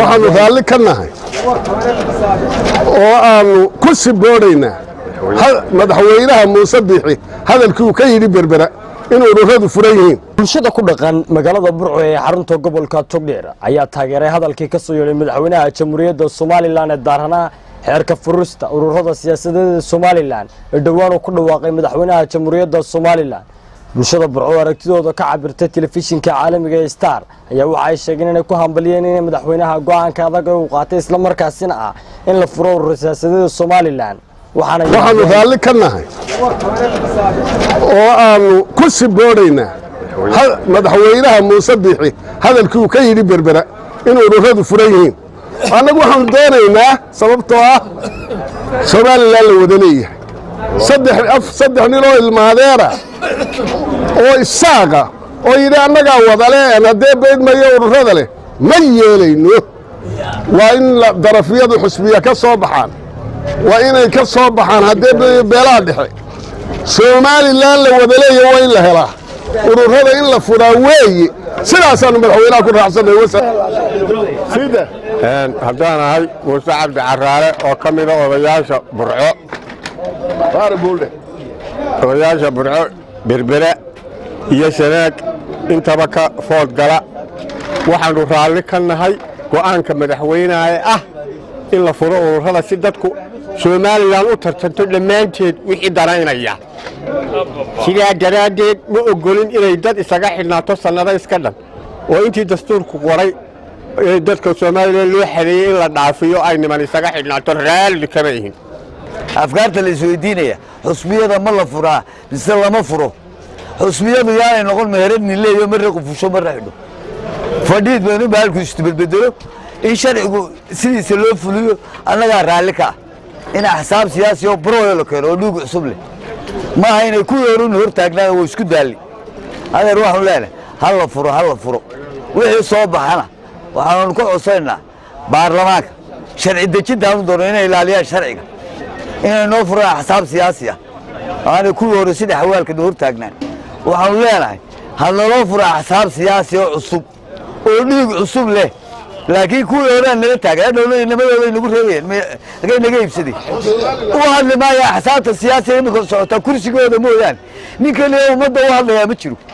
waxaannu raalli ka nahay oo aannu ku siboodaynaa madaxweynaha muuse biixi hadalkii uu ka yidhi berbera in ururadu furan yihiin bulshada ku dhaqan magaalada burco ee xarunta gobolka togdheer ayaa taageeray hadalkii ka soo yeedhay madaxweynaha jamhuuriyadda somalilan ee daaranaa xeerka furista ururada siyaasadeeda somalilan ee dhowaan uu ku dhawaaqay madaxweynaha jamhuuriyadda somalilan bulshada burco oo aragtidooda ka cabirtay telefishinka caalamiga ee star ayaa waxa ay sheegeen inay ku hambaliyeen in madaxweynaha go'aanka adag ee uu qaatay islamarkaasina ah in la furo urur siyaasadeeda somalilan waxaannu raalli ka nahay oo aannu ku siboodaynaa madaxweynaha muuse biixi hadalkii uu ka yidhi berbera in ururadu furan yihiin annagu waxaanu doonaynaa sababtoo ah somalilan la wada leeyahay saddex nin oo ilmaadeera oo isaaqa oo yidhi annagaa wadale een haddee beydmayo ururada leh ma yeelayno waa in darafyadu xusbiya ka soo baxaan waa inay ka soo baxaan haddee beelaha dhexe somalilan la wada leeya waa in la helaa ururada in la furaa weeye sidaasaannu madaxweynaha ku raacsanay haddaan ahay muuse cabdi caraale oo ka mida odayaasha burco odayaasha burco berbera iyo sanaag intaba ka food gala waxaannu raalli ka nahay go'aanka madaxweynaha ee ah in la furo ururada si dadku somalilan u tartanto dhammaanteed wixii danaynaya sidaa daraaddeed ma oggolin inay dad isaga xidhnaato sannado iska dhan oo intii dastuurku qoray ee dadka somalilan loo xadeeyey in la dhaafiyo ay niman isaga xidhnaato raalli kama ihin afkaarta la isweydiinaya xusbiyada ma la furaa mise lama furo xusbiyadu yaanay noqon meherad nileeyo marra qufusho marra xidho fadhiid baynu bahalku isbedbedelo in sharcigu sidiisa loo fuliyo annagaa raalli ka ah in axsaab siyaasi oo broyo la keeno oo dhuug cusub leh maaha inay ku yeerun hortaagnaan waa isku daalli adeer waxaanu leenahay ha la furo ha la furo wixii soo baxana waxaanu ka codsaynaa baarlamaanka sharci dejintaanu doono inay ilaaliyaan sharciga inay noo furaan axsaab siyaasi ah aanay kuwii hore sida xawaalkana hortaagnaan waxaanu leenahay ha naloo furo axsaab siyaasi oo cusub oo dhiig cusub leh laakiin kuwii horaan nala taagan adhowna inamadooda nagu reebayeen agay naga iibsaday u hadli maaya axsaabta siyaasiga imika socotaa kursigooda mooyaane nin keliya ummadda u hadlayaa ma jiro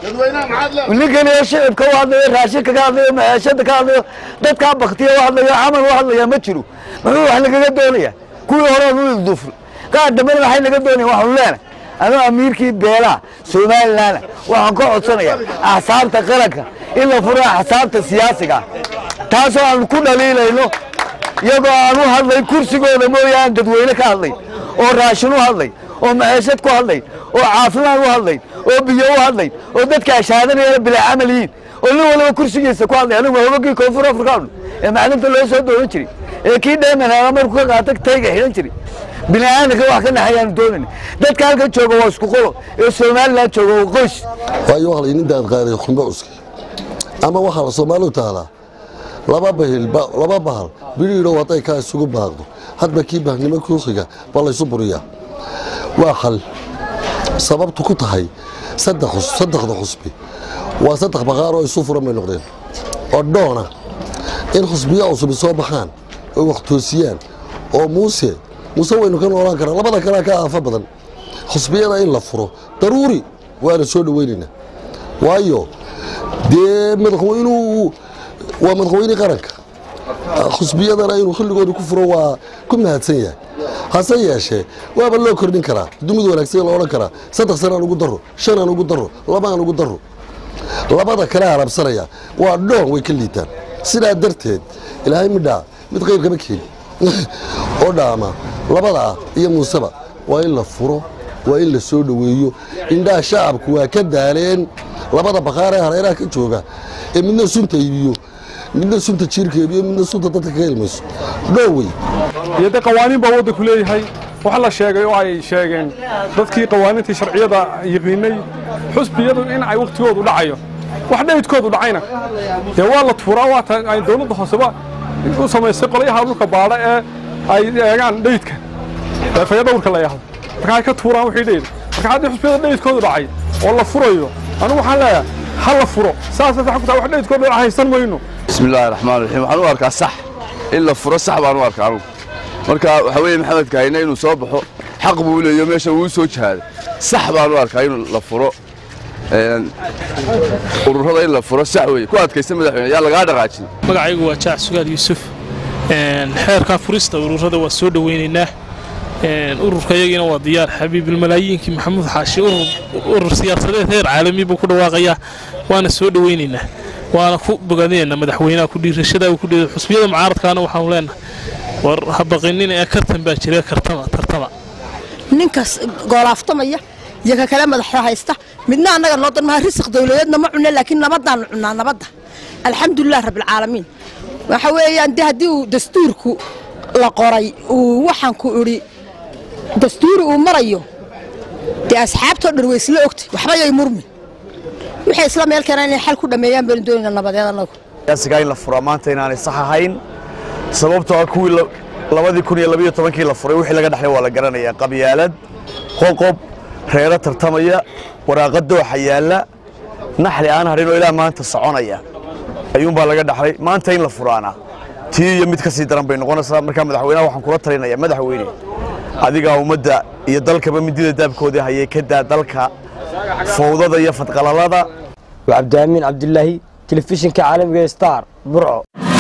nin keliya shicibka u hadlayo raashinka ka hadlayo maciishada ka hadlayo dadkaa baktiya u hadlayo camal u hadlayaa ma jiro muxuu wax nagaga doonaya kuwii horaan u ilduufl qaar dambena waxay naga doonayan waxaanu leenahay anuu amiirkii beelaha somalilanna waxaan ka codsanayaa axsaabta qaranka in la furo axsaabta siyaasiga taasoo aan ku dhaliilayno iyagoo aan u hadlayn kursigooda mooyaane dadweyne ka hadlayn oo raashin u hadlayn oo maciishad ku hadlayn oo caafimaad u hadlayn oo biyo u hadlayn oo dadka ashaadanayana bilaa camal yihiin oo nin waliba kursigiisa ku hadlay anigu hogagii koonfur afrikaanu ee maclinta loo soo doonan jiray ee kii dheemanaaga markuu ka qaata tayga xidhan jiray bini'aadamka wax ka naxayaanu doonayna dadka halkan jooga waa isku qolo ee somalilan jooga waa qoys waayo waxa la nindaad qaaday khumbo cuski ama waxaa la soomaalidu tahdaa laba bahil laba bahal bidhiidhow hadday kaa isugu baaqdo hadba kii bahnimo kuuxiga baa laysu buriyaa waa xal sababtu ku tahay saddexda xusbi waa saddex baqaar oo isu furan bay noqdeen oo dhoona in xusbiya cusubi soo baxaan oo wax toosiyaan oo muuse muuse waynu ka noolaan karaa labada kalea ka aafa badan xusbiyada in la furo daruuri waana soo dhoweynaynaa waayo dee madaxweynuu waa madaxweyne qaranka xusbiyadana inuu xilligooda ku furo waa ku mahadsan yahay hase yeeshee waaba loo kordhin karaa dumid wanaagsan la odhan karaa saddex sanaan ugu daro shanaan ugu daro labaan ugu daro labada kale harabsanaya waa dhoon way ka liitaan sidaa darteed ilaahay midhaa mid qayr kama keeni oo dhaama labadaa iyo muuseba waa in la furo waa in la soo dhoweeyo indhaha shacabku waa ka daaleen labada baqaar ee hareeraha ka jooga ee midna sunta iibiyo midna sunta jiirka iibiyo midna sunta dadka ka ilmayso dhow wey iyo de qawaaniin baa waddanku leeyahay waxa la sheegay oo ay sheegeen dadkii qawaaniintii sharciyada yiqiinay xusbiyadu in ay wakhtigoodu dhacayo wax dhaydkoodu dhacayna dee waa la tuuraa waata ay dowladda hooseba u samaysay qolyaha dhulka baadha ee ay eegaan dhaydka eefaya dhowrka la yahdo marka ay ka tuuraan wixii dhayda marka haddii xusbiyada dhaydkoodu dhacay oo la furayo anigu waxaan leeyahay ha la furo saasa sax ku tahay wax dhaydkoodu haysan mayno بسم الله الرحمن الرحيم waxaan u arkaa sax in la furo sax baan u arkaa anugu marka waxaa weeye maxamed kahine inuu soo baxo xaq buu leeyo meesha uu soo jihaaday sax baan u arkaa in la furo ururada in la furo sax weeye ku adkaysta madaxweyne yaa lagaa dhaqaajin magacaygu waa jaac sugaal yuusuf xeerka furista ururada waa soo dhoweynaynaa ururka iyagiina waa diyaar xabiibilmalaayiinkii maxamuud xaashi urur siyaasadeed heer caalami buu ku dhawaaqayaa waana soo dhoweynaynaa waana ku bogaadinaynaa madaxweynaha ku dhiirashada ku dhiira xusbiyada mucaaradkaana waxaanu leenahay war habaqinin ee kartan baa jira kartama tartama ninkaas goolaaftamaya iyo ka kale madaxa haysta midna annaga noo dan maha risiq dawladeedna ma cunne laakiin nabadaannu cunnaa nabadda alxamdulilah rabbilcaalamiin waxa weeyaan de haddii uu dastuurku la qoray uu waxaan ku idhi dastuuri uu marayo dee asxaabtoo dhan way isla ogtay waxba yay murmin waxay isla meel keenaan inay xal ku dhammeeyaan baynu doonayna nabadeed annagu siyaasigaa in la furaa maanta inaanay sax ahayn sababtoo ah kuwii labadii kun iyo labiyo tobankii la furay wixii laga dhexlay waa la garanayaa qabyaalad qoqob reero tartamaya waraaqa dooxa yaalla naxli aan hadhin oo ilaa maanta soconaya ayuunbaa laga dhaxlay maanta in la furaana tii iyo mid ka sii daran bay noqonaysaa markaa madaxweynaha waxaan kula talinaya madaxweyne adigaa ummadda iyo dalkaba midida daabkoodii hayay ka daa dalka fowdada iyo fadqalalada waa cabdiamiin cabdilaahi telefishinka caalamiga star burco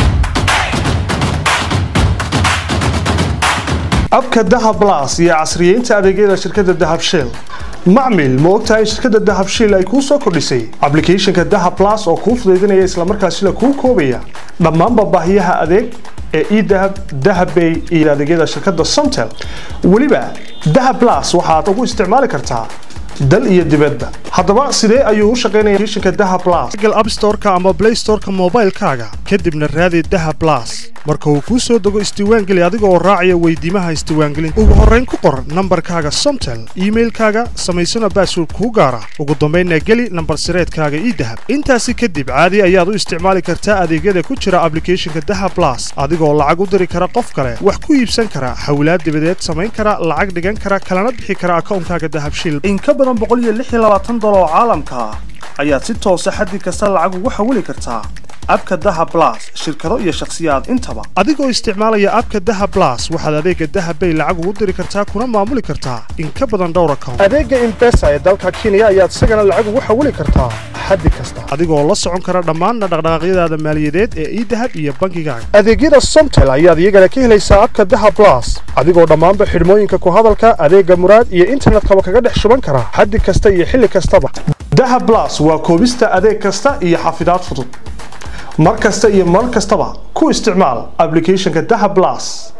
abka dahab blas iyo casriyeynta adeegyada shirkadda dahab shell macmil ma ogtahay in shirkadda dahab shell ay kuu soo kordhisay ablicathonka dahab blas oo kuu fudaydinaya islamarkaasina kuu koobaya dhammaanba baahiyaha adeeg ee edahab dahabbay iyo adeegyada shirkadda somtel weliba dahab blas waxaad ugu isticmaali kartaa dal iyo dibadba haddaba sidee ayuu u shaqaynaya applicationka dahab blas google app store-ka ama play store-ka moobaylkaaga kadibna raadi dahab blas marka uu kuu soo dego isdiiwaangeli adiga oo raacaya weydiimaha isdiiwaangelinta ugu horrayn ku qor nambarkaaga somtel iimailkaaga samaysana baasword kuu gaara ugu dambaynna geli nambar sireedkaaga idahab intaasi kadib caadi ayaad u isticmaali kartaa adeegyada ku jira ablicathonka dahab blas adigoo lacag u diri kara qof kale wax ku iibsan kara hawlaad dibadeed samayn kara lacag dhigan kara kalana bixi kara akawnkaaga dahab shil in ka badan oo caalamka ah ayaad si toosa xaddi kasta lacag ugu xawili kartaa abka daha blas shirkado iyo shakhsiyaad intaba adigoo isticmaalaya abka daha blas waxaad adeega dahabbay lacag ugu diri kartaa kuna maamuli kartaa in ka badan dhowr account adeega imbesa ee dalka kenya ayaad isagana lacag ugu xawili kartaa xaddi kasta adigoo la socon kara dhammaan dhaqdhaqaaqyadaada maaliyadeed ee idahab iyo bankigaaga adeegyada somtel ayaad iyagana ka helaysaa abka daha blas adigoo dhammaanba xidhmooyinka ku hadalka adeega muraad iyo internetkaba kaga dhex shuban kara xaddi kasta iyo xilli kastaba daha blas waa koobista adeeg kasta iyo xafidaad fudud mar kasta iyo mar kastaba ku isticmaal ablicathonka daha blas